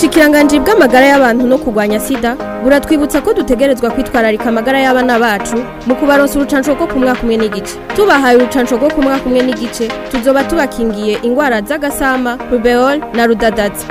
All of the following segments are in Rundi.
ubushikiranganje bw'amagara y'abantu no kurwanya sida buratwibutsa ko dutegerezwa kwitwararika amagara y'abana bacu mu kubaronsa urucanco rwo ku mwaka umwe n'igice tubahaye urucanco rwo ku mwaka umwe n'igice tuzoba tubakingiye ingwara z'agasama rubeol na rudadaza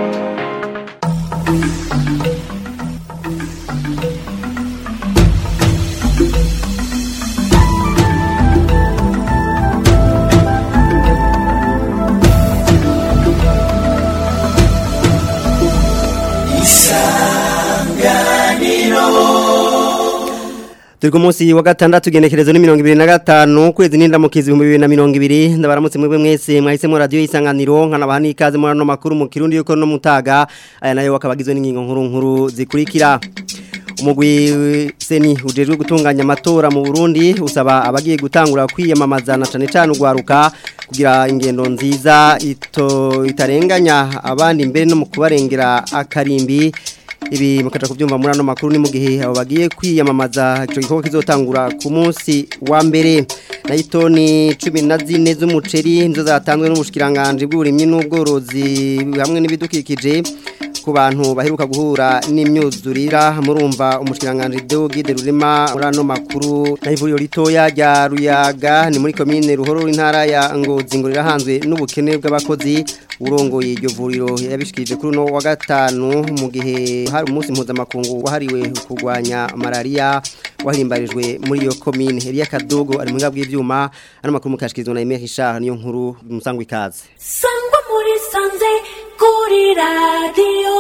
turi ku munsi wa gatandatu genekerezo ni mirongo ibiri na gatanu ukwezi n'indamukizi ibihumbi bibiri na mirongo ibiri ndabaramutse mwebwe mwese mwahisemo radiyo y'isanganiro nkanabaha n'ikaze muri ano makuru mu kirundi yuko no mutaga aya nayo akaba agizwe n'ingingo nkuru nkuru zikurikira umugwi seni ujejwe gutunganya amatora mu Burundi usaba abagiye gutangura kwiyamamaza na cane cane ugwaruka kugira ingendo nziza ito itarenganya abandi mbere no mu kubarengera akarimbi ibi mukaja kubyumva muri ano makuru ni mu gihe abo bagiye kwiyamamaza ico gikorwa kizotangura ku munsi wa mbere na itoni 14 z'umuceri nizo zatanzwe n'umushikiranganje bw'uburimyi n'ubworozi hamwe n'ibidukikije ku bantu baheruka guhura n'imyuzurira murumva umushikiranganje Deo Gide Rurema muri ano makuru na ivuriro ritoya rya Ruyaga ni muri commune Ruhoro intara ya Ngozi ngo rirahanzwe n'ubukene bw'abakozi urongoye iryo vuriro yabishikije kuri no wa gatanu mu gihe hari umunsi mpuzamakungu wahariwe kurwanya malaria wahirimbarijwe muri iyo commune Elia Kadogo ari mu ngabwe ivyuma ano makuru mukashikirizwa na Emile Richard niyo nkuru musangwa ikaze sangwa muri sanze kuri radiyo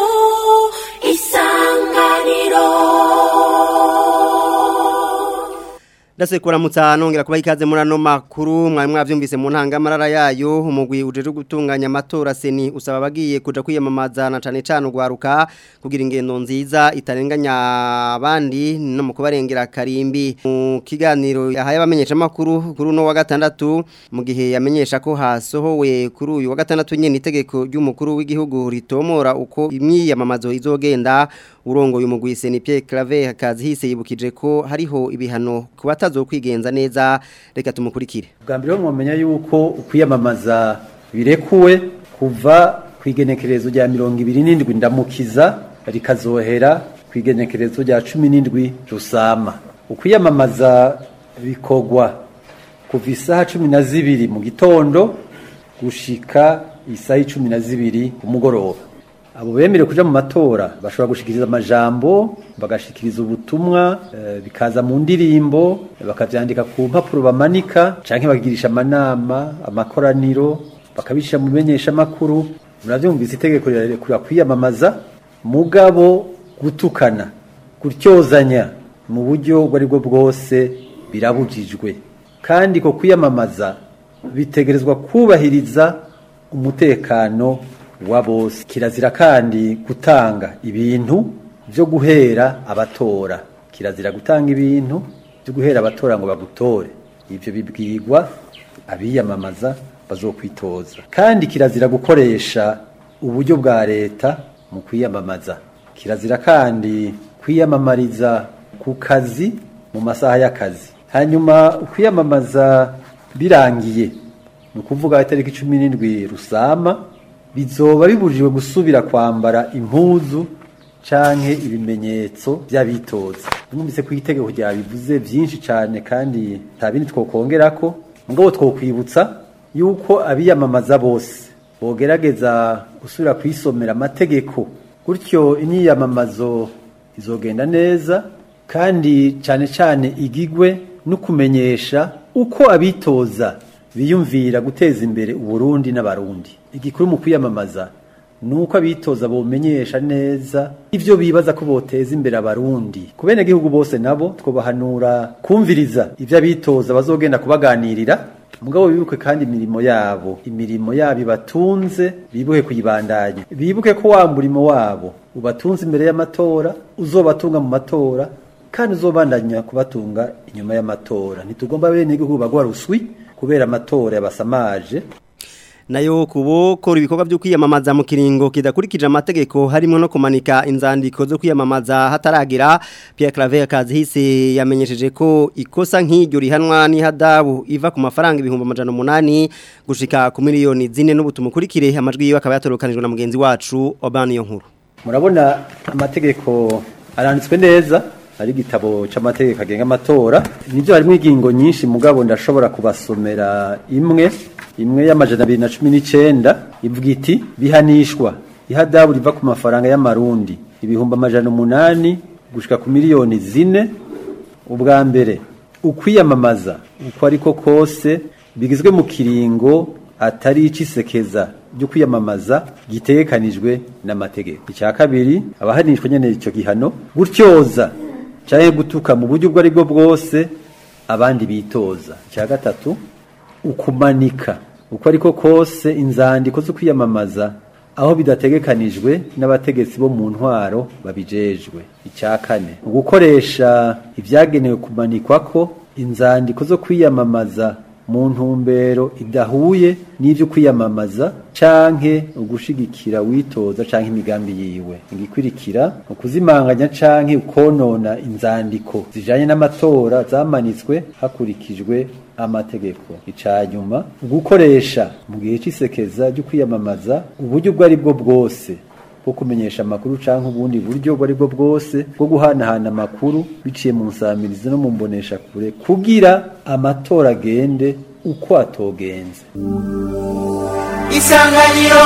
isanganiro Dase kuramutsa nongera kuba ikaze muri ano makuru mwari mwavyumvise mu ntanga marara yayo umugwi ujeje gutunganya amatora seni usaba bagiye kuja kwiyamamaza na cane cane ugwaruka kugira ingendo nziza itarenganya abandi no mu kubarengera karimbi mu kiganiro yahaye abamenyesha makuru kuri no wa gatandatu mu gihe yamenyesha ko hasohowe kuri uyu wa gatandatu nyene itegeko ry'umukuru w'igihugu ritomora uko imyiyamamazo izogenda urongoye umugwi seni Pierre Claver hakazi hise yibukije ko hariho ibihano kuba kwigenza neza reka tumukurikire bwa mbere mwamenya yuko ukwiyamamaza birekuwe kuva ku igenekerezo rya mirongo ibiri n'indwi ndamukiza rikazohera ku igenekerezo rya cumi n'indwi rusama ukwiyamamaza bikorwa kuva isaha cumi na zibiri mu gitondo gushika isaha cumi na zibiri ku mugoroba abo bemerewe kuja mu matora bashobora gushikiriza amajambo bagashikiriza ubutumwa e, bikaza mu ndirimbo bakavyandika ku mpapuro bamanika canke bagirisha amanama amakoraniro bakabisha mu menyesha makuru muravyumvise itegeko rirekura kwiyamamaza mugabo gutukana gutyozanya mu buryo ubwo aribwo bwose birabujijwe kandi ko kwiyamamaza bitegerezwa kubahiriza umutekano wa bose kirazira kandi gutanga ibintu byo guhera abatora kirazira gutanga ibintu byo guhera abatora ngo bagutore ibyo bibwirwa abiyamamaza bazokwitoza kandi kirazira gukoresha uburyo bwa leta mu kwiyamamaza kirazira kandi kwiyamamariza ku kazi mu masaha y'akazi hanyuma kwiyamamaza birangiye ni ukuvuga itariki cumi n'indwi rusama bizoba bibujijwe gusubira kwambara impuzu canke ibimenyetso by'abitoza mwumvise ku itegeko ryabivuze byinshi cyane kandi nta bindi twokongerako mugabo twokwibutsa yuko abiyamamaza bose bogerageza gusubira kwisomera amategeko gutyo imyiyamamazo izogenda neza kandi cyane cyane igigwe no kumenyesha uko abitoza biyumvira guteza imbere uburundi n'abarundi igikuru mu kwiyamamaza ni uko abitoza bomenyesha neza ivyo bibaza ko boteza imbere abarundi ku bene gihugu bose nabo twobahanura kumviriza ivyo abitoza bazogenda kubaganirira mugabo bibuke kandi imirimo yabo imirimo yabo ibatunze bibuke kuyibandanya bibuke ko wa murimo wabo ubatunze imbere y'amatora uzobatunga mu matora kandi uzobandanya kubatunga inyuma y'amatora ntitugomba bene gihugu bagwa ruswi kubera amatora yabasamaje nayo kubokora ibikorwa byo kwiyamamaza mu kiringo kidakurikije amategeko harimo no kumanika inzandiko zo kwiyamamaza hataragira Pierre Claver Kazihise yamenyesheje ko ikosa nk'iryo rihanwa n'ihadabu iva ku mafaranga ibihumbi amajana umunani gushika ku miliyoni zine n'ubutumukurikire amajwi yiwe akaba yatorokanijwe na mugenzi wacu Obani yo nkuru murabona amategeko aranditswe neza ari igitabo c'amategeko agenga amatora nivyo harimo ingingo nyinshi mugabo ndashobora kubasomera imwe imwe y'amajana abiri na cumi n'icenda ivuga iti bihanishwa ihadabu riva ku mafaranga y'amarundi ibihumbi amajana umunani gushika ku miliyoni zine ubwa mbere ukwiyamamaza uko ariko kose bigizwe mu kiringo atari icisekeza ryo kwiyamamaza gitegekanijwe n'amategeko icya kabiri abahanishwa nyene ico gihano gutyoza canke gutuka mu buryo ubwo ari bwo bwose abandi bitoza icya gatatu ukumanika uko ariko kose inzandiko zo kwiyamamaza aho bidategekanijwe n'abategetsi bo mu ntwaro babijejwe icya kane ugukoresha ibyagenewe kumanikwako inzandiko zo kwiyamamaza mu ntumbero idahuye n'ibyo kwiyamamaza canke ugushigikira witoza canke imigambi yiwe igikurikira ukuzimanganya canke ukonona inzandiko zijanye n'amatora zamanitswe hakurikijwe amategeko icanyuma gukoresha mu gihe c'isekeza ryo kwiyamamaza uburyo ubwo ari bwo bwose bwo kumenyesha amakuru canke ubundi buryo ubwo ari bwo bwose bwo guhanahana amakuru biciye mu nsamirizi no mu mbonesha kure kugira amatora agende uko atogenze isanganiro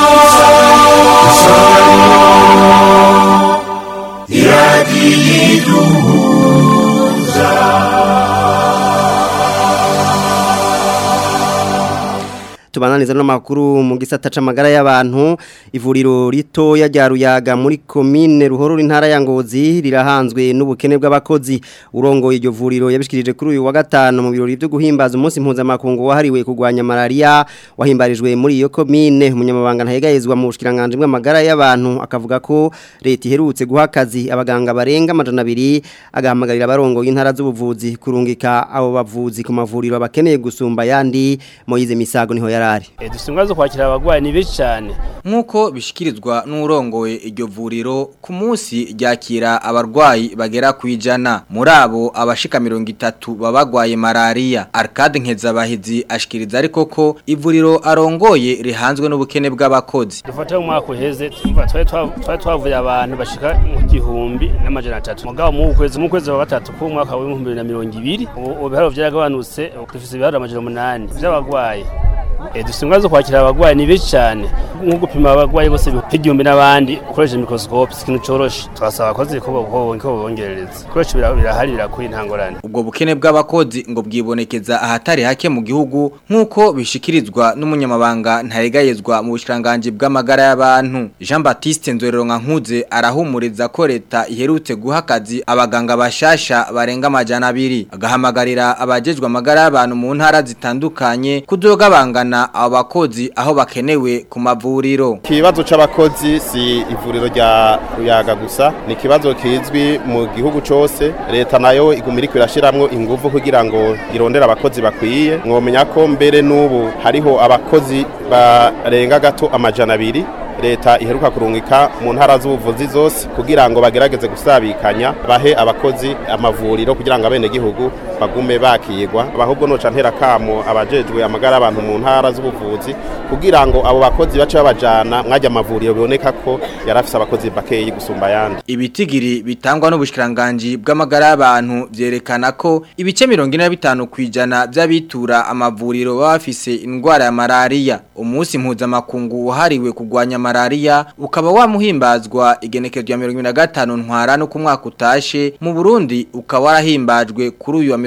tubananiza no makuru mu gisata c'amagara y'abantu ivuriro rito ya Ruyaga muri commune ruhorura intara ya Ngozi rirahanzwe n'ubukene bw'abakozi urongoye iryo vuriro yabishikirije kuri uyu wa gatano mu birori byo guhimbaza umunsi mpuzamakungu wahariwe kurwanya malaria wahimbarijwe muri iyo commune umunyamabanga ntayegayezwa mu bushikiranganje bw'amagara y'abantu akavuga ko leta iherutse guha akazi abaganga barenga amajana abiri agahamagarira abarongoye intara z'ubuvuzi kurungika abo bavuzi ku mavuriro bakeneye gusumba yandi Moyize Misago niho yari E, dufite ingwa zo kwakira abagwayi ni benshi cyane Nkuko bishikirizwa n'urongoye iryo vuriro ku munsi ryakira abarwayi bagera ku ijana muri abo abashika mirongo itatu babagwaye malaria Arcade Nkezabahizi ashikiriza ariko ko ivuriro arongoye rihanzwe n'ubukene bw'abakozi dufata mu mwaka uheze twumva twari twa- twari twavuye abantu bashika mu gihumbi n'amajana atatu mugabo mu kwezi mu kwezi wa gatatu ku mwaka w'ibihumbi bibiri na mirongo ibiri ubu ubu ibiharuro byaragabanutse ubu dufise ibiharuro amajana umunani by'abagwayi Eh, dufite ingwa zo kwakira abagwayi ni benshi cyane nko gupima abagwayi bose nk'igihumbi n'abandi ukoresheje microscope si ikintu coroshe twasaba abakozi ko bo- ko ko bongerereza koresha birahari birakwiye intangorane ubwo bukene bw'abakozi ngo bwibonekeza ahatari hake mu gihugu nk'uko bishikirizwa n'umunyamabanga ntaregayezwa mu bushiranganje bw'amagara y'abantu Jean Baptiste Nzorero Nkuze arahumuriza ko leta iherutse guha akazi abaganga bashasha barenga amajana abiri agahamagarira abajejwe amagara y'abantu mu ntara zitandukanye kuzogabangana abo bakozi aho bakenewe ku mavuriro Ikibazo c'abakozi si ivuriro rya Ruyaga gusa ni ikibazo kizwi mu gihugu cose leta nayo iguma iriko irashiramwo inguvu kugira ngo irondere abakozi bakwiye mwomenya ko mbere n'ubu hariho abakozi barenga gato amajana abiri leta iheruka kurungika mu ntara z'ubuvuzi zose kugira ngo bagerageze gusabikanya bahe abakozi amavuriro kugira ngo abene gihugu bagume bakirwa ahubwo noca ntera kamo abajejwe amagara y'abantu mu ntara z'ubuvuzi kugira ngo abo bakozi bace babajana mwajya amavuriro biboneka ko yarafise abakozi bakeyi gusumba ayandi Ibitigiri bitangwa n'ubushikiranganje bw'amagara y'abantu vyerekana ko ibice 45 kwijana by'abitura amavuriro baba bafise indwara ya malaria umunsi mpuzamakungu wahariwe kugwanya malaria ukaba wamuhimbazwa igenekezo ya 25 ntwara no ku mwaka utashe mu Burundi ukaba warahimbajwe kuri uyu wa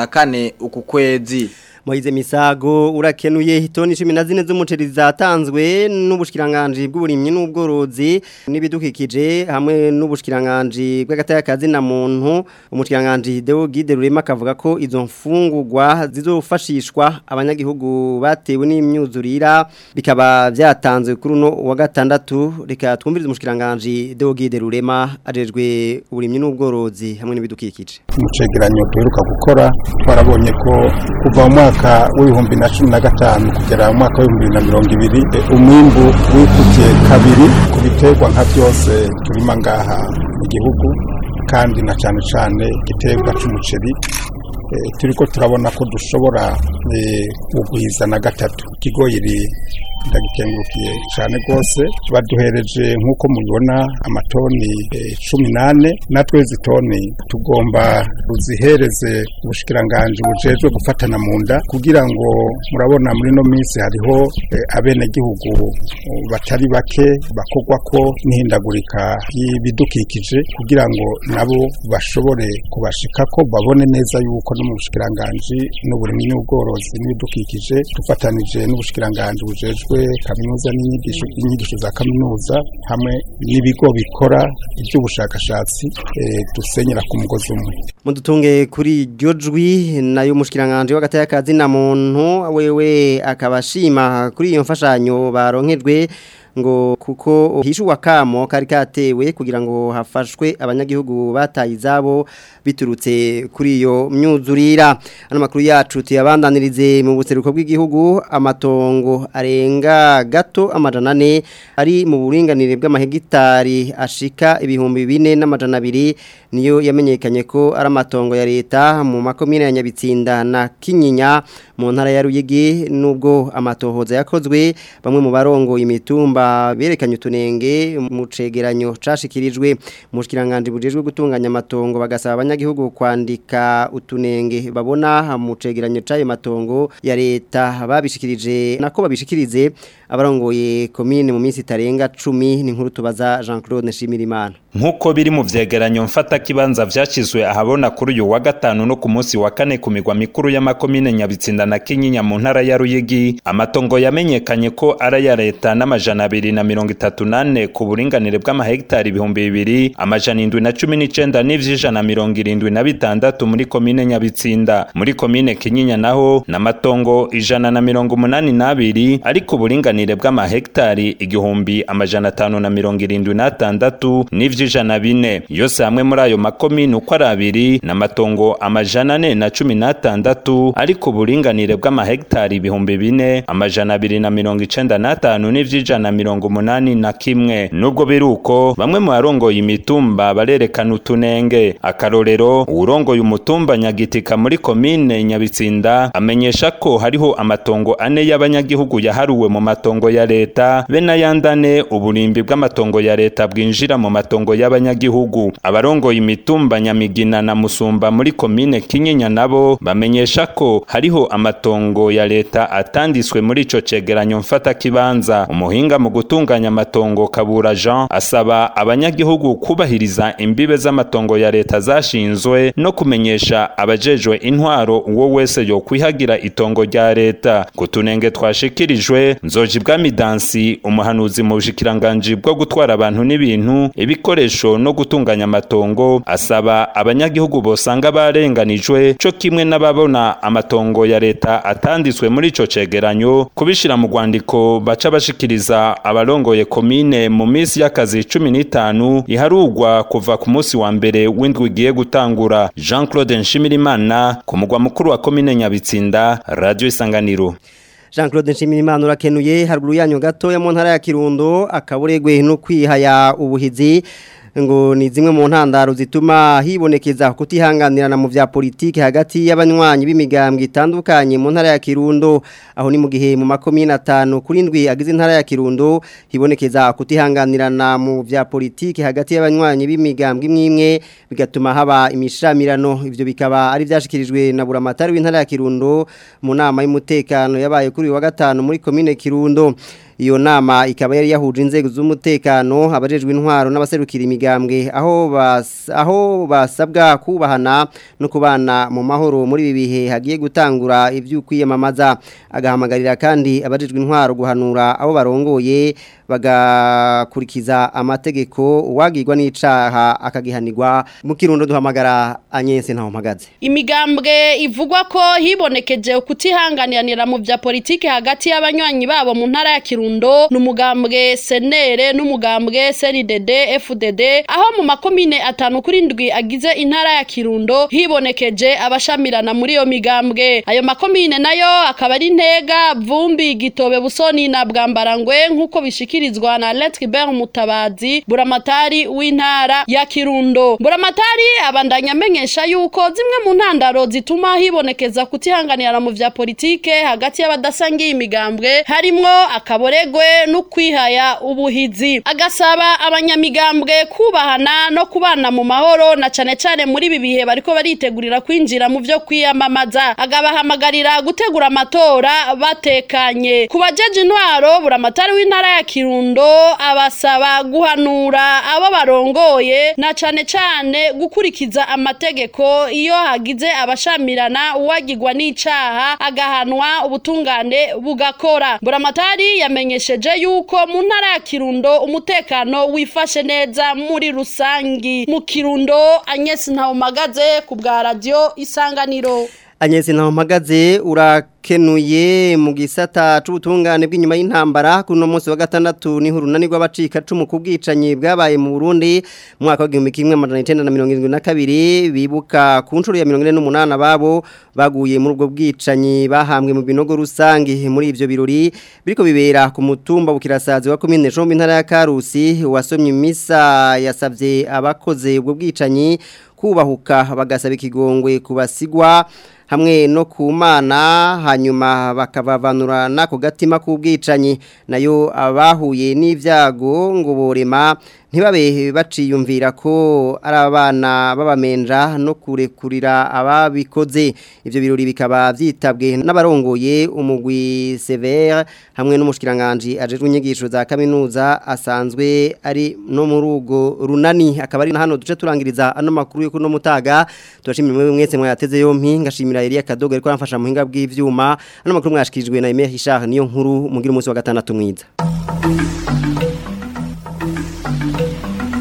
24 uku kwezi Moize Misago urakenuye hitoni 14 z'umuceri zatanzwe n'ubushikiranganje bw'uburimyi n'ubworozi n'ibidukikije hamwe n'ubushikiranganje bw'agatayakazi na muntu umushikiranganje Deo Guide Rurema akavuga ko izo mfungurwa zizofashishwa abanyagihugu batewe n'imyuzurira bikaba byatanzwe kuri uno wa gatandatu reka twumvirize umushikiranganje Deo Guide Rurema ajejwe uburimyi n'ubworozi hamwe n'ibidukikije mu cegeranyo duheruka gukora twarabonye ko kuva mu mwaka w'ibihumbi na cumi na gatanu kugera mu mwaka w'ibihumbi bibiri na mirongo ibiri eh, umwimbu wikubye kabiri ku biterwa nka byose turima ngaha mu gihugu kandi na cyane cyane igiterwa c'umuceri eh, turiko turabona ko dushobora eh, kugwiza na gatatu ikigoyiri ndagikengurukiye cyane rwose baduhereje nk'uko mubibona amatoni eh, cumi n'ane natwe izi toni tugomba ruzihereze ubushikiranganji bujejwe gufatana mu nda kugira ngo murabona muri ino minsi hariho eh, abenegihugu uh, batari bake bakogwa ko n'ihindagurika y'ibidukikije kugira ngo nabo bashobore kubashikako babone neza yuko no mu bushikiranganji n'uburimyi n'ubworozi n'ibidukikije dufatanije n'ubushikiranganji bujejwe kaminuza n'inyigisho inyigisho za kaminuza hamwe n'ibigo bikora iby'ubushakashatsi eh, dusenyera ku mugozi umwe mudutunge kuri iryo jwi nayo mushikiranganje w'agataya kazi na muntu wewe akabashima kuri iyo mfashanyo baronkejwe ngo kuko hishuwa kamo kari katewe kugira ngo hafashwe abanyagihugu bataye izabo biturutse kuri iyo myuzurira ano makuru yacu tuyabandanirize mu buseruko bw'igihugu amatongo arenga gato amajana ane ari mu buringanire bw'amahegitari ashika ibihumbi bine n'amajana abiri niyo yamenyekanye ko ari amatongo ya leta mu makomine ya Nyabitsinda na Kinyinya mu ntara ya Ruyigi nubwo amatohoza yakozwe bamwe mu barongo imitumba berekanye utunenge mu cegeranyo cashikirijwe mu kiranganje bujejwe gutunganya amatongo bagasaba abanyagihugu kwandika utunenge babona mu cegeranyo c'ayo matongo ya leta babishikirije nako babishikirize abarongoye komine mu minsi itarenga 10 ni nkuru tubaza Jean-Claude Nshimirimana Nkuko biri mu vyegeranyo mfata kibanza vyashizwe ahabona kuri uyu wa gatanu no ku munsi wa kane ku migwa mikuru y'amakomine Nyabitsinda na Kinyinya mu ntara ya Ruyigi amatongo yamenyekanye ko ari ya leta n'amajana abiri na mirongo itatu nane ku buringanire bw'amahegitari ibihumbi bibiri amajana indwi na cumi n'icenda n'ivy'ijana mirongo irindwi na bitandatu muri komine Nyabitsinda muri komine Kinyinya naho n'amatongo ijana na mirongo umunani n'abiri ariko uburinganire bw'amahegitari igihumbi amajana atanu na mirongo irindwi n'atandatu n'ivyo ijana bine yose hamwe muri ayo makomine uko ari abiri n'amatongo amajana ane na cumi n'atandatu ariko uburinganire bw'amahegitari ibihumbi bine amajana abiri na mirongo icenda n'atanu n'ivy'ijana mirongo umunani na kimwe nubwo biri uko bamwe mu barongoye imitumba barerekana utunenge akarorero uwurongoye umutumba nyagitika muri komine nyabitsinda amenyesha ko hariho amatongo ane y'abanyagihugu yaharuwe mu matongo ya leta be n'ayandane uburimbi bw'amatongo ya leta bwinjira mu matongo y'abanyagihugu abarongoye imitumba nyamigina na musumba muri komine kinyinya nabo bamenyesha ko hariho amatongo ya leta atanditswe muri ico cegeranyo mfata kibanza umuhinga mu gutunganya amatongo kabura Jean asaba abanyagihugu kubahiriza imbibe z'amatongo ya leta zashinzwe no kumenyesha abajejwe intwaro uwo wese yo kwihagira itongo rya leta kutunenge twashikirijwe nzoji bwamidansi umuhanuzi mu bushikiranganje bwo gutwara abantu n'ibintu ibikoresho no gutunganya amatongo asaba abanyagihugu bosanga barenganijwe co kimwe n'ababona amatongo ya leta atanditswe muri ico cegeranyo kubishira mu rwandiko baca bashikiriza abarongoye komine mu minsi y'akazi cumi n'itanu iharugwa kuva ku munsi wa mbere w'indwi igiye gutangura Jean Claude Nshimirimana ku mugwa mukuru wa komine Nyabitsinda Radio Isanganiro Jean Claude Nshimirimana urakenuye haruguru yanyu gato ya mu ntara ya Kirundo akaburegwe no kwihaya ubuhizi ngo ni zimwe mu ntandaro zituma hibonekeza kutihanganirana mu vya politike hagati y'abanywanyi b'imigambwe itandukanye mu ntara ya Kirundo aho ni mu gihe mu makomine atanu kuri ndwi agize intara ya Kirundo hibonekeza kutihanganirana mu vya politike hagati y'abanywanyi b'imigambwe imwe bigatuma haba imishamirano ivyo bikaba ari vyashikirijwe na buramatari w'intara ya Kirundo mu nama y'umutekano yabaye kuri wa gatanu muri komine Kirundo iyo nama ikaba yari yahuje inzego z'umutekano abajejwe intwaro n'abaserukira imigambwe aho bas, aho basabwa kubahana no kubana mu mahoro muri ibi bihe hagiye gutangura ivy'ukwiyamamaza agahamagarira kandi abajejwe intwaro guhanura abo barongoye bagakurikiza amategeko uwagirwa n'icaha akagihanirwa mu kirundo duhamagara Agnes ntaho mpagaze imigambwe ivugwa ko hibonekeje kutihanganira mu vya politike hagati y'abanywanyi babo mu ntara ya Kirundo n'umugambwe senere n'umugambwe CNDD FDD aho mu makomine atanu kuri ndwi agize intara ya Kirundo hibonekeje abashamirana muri iyo migambwe ayo makomine nayo akaba ari ntega vumbi gitobe busoni na bwambarangwe nkuko bishikira bishikirizwa na Letribert Mutabazi buramatari w'intara ya Kirundo buramatari abandanya amenyesha yuko zimwe mu ntandaro zituma hibonekeza kutihanganira mu vya politike hagati y'abadasangiye imigambwe harimwo akaboregwe no kwihaya ubuhizi agasaba abanyamigambwe kubahana no kubana mu mahoro na cane cane muri ibi bihe bariko baritegurira kwinjira mu vyo kwiyamamaza agabahamagarira gutegura amatora batekanye ku bajeje intwaro buramatari w'intara ya Kirundo abasaba guhanura abo barongoye na cane cane gukurikiza amategeko iyo hagize abashamirana uwagirwa n'icaha agahanwa ubutungane bugakora buramatari yamenyesheje yuko mu ntara ya Kirundo umutekano wifashe neza muri rusangi mu Kirundo Agnes Ntawumagaze ku bwa radio Isanganiro Anyezi na mpagaze urakenuye mu gisata c'ubutungane bw'inyuma y'intambara kuno munsi wa gatandatu ni hurunani rw'abacika cumu kubwicanyi bwabaye mu Burundi mu mwaka wa 1972 bibuka ku nshuro ya 48 babo baguye muri ubwo bwicanyi bahambwe mu binogo rusangi muri ivyo birori biriko bibera ku mutumba bukirasazi wa commune Jombe intara ya Karusi wasomye imisa yasavye abakoze ubwo bwicanyi kubahuka bagasaba ikigongwe kubasigwa hamwe no ku mana hanyuma bakabavanura n'ako gatima k'ubwicanyi nayo abahuye n'ibyago ngo borema ntibabe baciyumvira ko ari abana babamenja no kurekurira ababikoze ibyo birori bikaba byitabwe n'abarongoye umugwi severe hamwe n'umushyikiranganji ajejwe inyigisho za kaminuza asanzwe ari no muri urwo runani akaba ari na hano duce turangiriza ano makuru yo kuno mutaga turashimira mwe mwese mwayateze yompi ngashimira Elia Kadogo ariko aramfasha mu hinga bw'ivyuma ano makuru mwashikirijwe na Emile Richard niyo nkuru mugira umunsi wa gatandatu mwiza